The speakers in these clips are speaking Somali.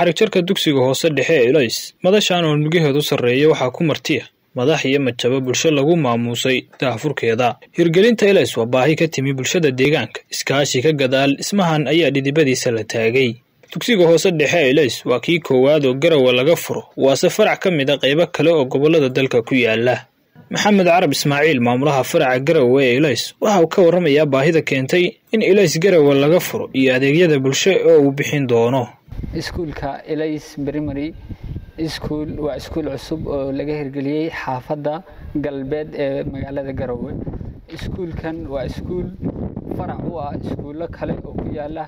xarigjarka dugsiga hoose dhexe ee elays madashan oo nugaheedu sarreeya waxaa ku martiya madax iyo majabo bulsho lagu maamuusay daahfurkeeda hirgelinta elays waa baahi ka timi bulshada deegaanka iskaashi ka gadaal dhismahan ayaa dhidibadiisa la taagay dugsiga hoose dhexe ee elays waa kii koowaad oo garawa laga furo waase farac ka mid a qaybo kale oo gobollada dalka ku yaala maxamed carab ismaaciil maamulaha faraca garawe ee elays waxa uu ka warramayaa baahida keentay in elays garawe laga furo iyo adeegyada bulsho oo uu bixin doono iskuulka elays primary iskuul waa iskuul cusub oo laga hirgeliyey xaafadda galbeed ee magaalada garowe iskuulkan waa iskuul farac u ah iskuullo kale oo ku yaala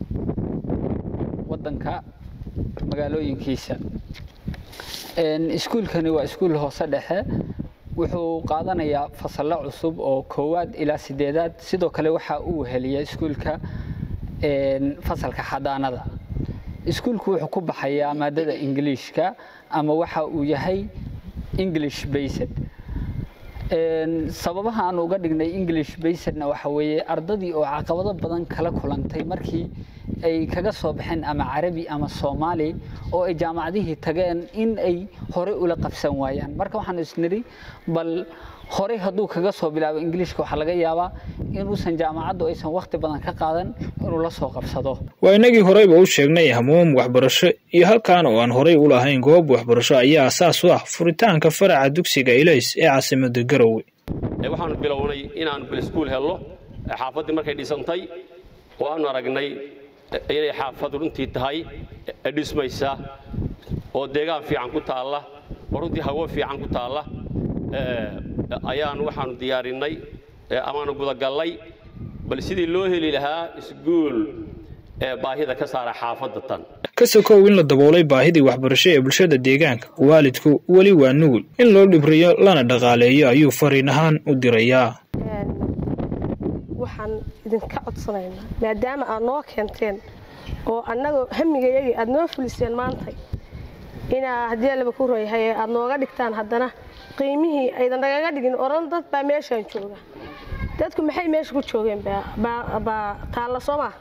waddanka magaalooyinkiisa iskuulkani waa iskuul hoose dhexe wuxuu qaadanayaa fasallo cusub oo koowaad ilaa sideedaad sidoo kale waxaa uu heliya iskuulka fasalka xadaanada iskuulku wuxuu ku baxayaa maadada ingiliishka ama waxa uu yahay english based sababaha aan uga dhignay english basedna waxa weeye ardadii oo caqabado badan kala kulantay markii ay kaga soo baxeen ama carabi ama soomaali oo ay jaamacadihii tageen in ay horey ula qabsan waayaan marka waxaan isnidhi bal horey hadduu kaga soo bilaabo ingiliishka waxaa laga yaabaa inuusan jaamacaddu aysan wakhti badan ka qaadan inuu la soo qabsado waa inagii horeyba u sheegnay hamuum waxbarasho iyo halkan oo aan horey u lahayn goob waxbarasho ayaa asaas u ah furitaanka faraca dugsiga elays ee caasimada garowe waxaanu bilownay inaanu biliskuul helno xaafaddii markay dhisantay oo aanu aragnay inay xaafad runtii tahay dhismaysa oo deegaan fiican ku taalla oo runtii hawo fiican ku taalla ayaanu waxaanu diyaarinay amaanu gudagallay bal sidii loo heli lahaa iskuul ee baahida ka saara xaafadda tan ka sokow in la daboolay baahidii waxbarasho ee bulshada deegaanka waalidku weli waa nugul in loo dhibriyo lana dhaqaaleeyo ayuu fariin ahaan u dirayaa waxaan idinka codsanaynaa maadaama aad noo keenteen oo annagoo hamigayagii aad noo fuliseen maantay inaa haddii allaba ku royahay aad nooga dhigtaan haddana qiimihii aydan nagaga dhigin oran dad baa meeshaan jooga dadku maxay meesha ku joogeen baa taalla soo maa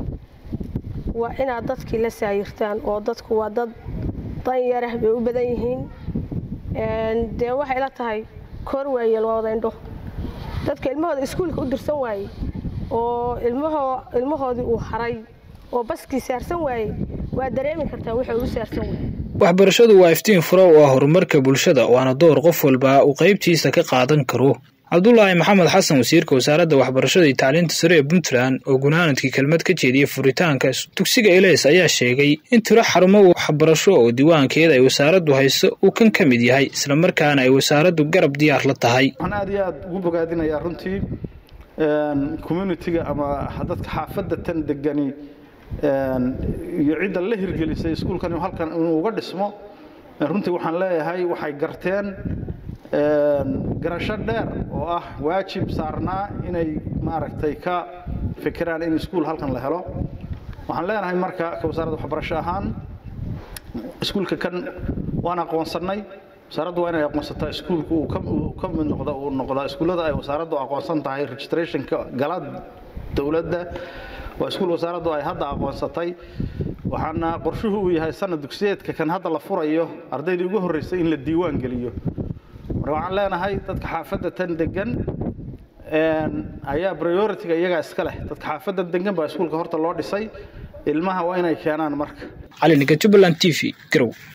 waa inaad dadkii la saayirtaan oo dadku waa dad danyarah bay u badan yihiin dee waxay la tahay koor waayeel waa wada indho dadka ilmahooda iskuulka u dirsan waayey oo ilmahoodii uu haray oo baskii saarsan waayey waa dareemi kartaa wuxuu u saarsan waayey waxbarashadu waa iftiin furo oo ah horumarka bulshada waana door qof walba uu qaybtiisa ka qaadan karo cabdulaahi maxamed xasan wasiirka wasaaradda waxbarashada iyo tacliinta sare ee puntland oo gunaanadkii kelmad ka jeediyey furitaanka dugsiga elays ayaa sheegay in tiro xarumo waxbarasho oo diiwaankeeda ay wasaaraddu hayso uu kan ka mid yahay islamarkaana ay wasaaraddu garab diyaar la tahay waxaan aad iyo aad ugu bogaadinayaa runtii communitiga ama dadka xaafadda tan degani iyo cidda la hirgelisay iskuulkan halkan inuu uga dhismo runtii waxaan leeyahay waxay garteen garasho dheer oo ah waajib saarnaa inay maaragtay ka fikiraan in iskuul halkan la helo waxaan leenahay marka ka wasaaradda waxbarasho ahaan iskuulka kan waan aqoonsannay wasaaraddu waa inay aqoonsataa iskuulku uu ka mid noqda uu noqdaa iskuullada ay wasaaraddu aqoonsan tahay registrationka gala dowladda waa iskuul wasaaraddu ay hadda aqoonsatay waxaana qorshuhu uu yahay sanad dugsiyeedka kan hadda la furayo ardaydii ugu horreysay in la diiwaan geliyo marka waxaan leenahay dadka xaafadda tan degan ayaa prioritiga iyagaa iska leh dadka xaafadda degan baa iskuulka horta loo dhisay ilmaha waa inay keenaan marka cali niga jubbaland t v garow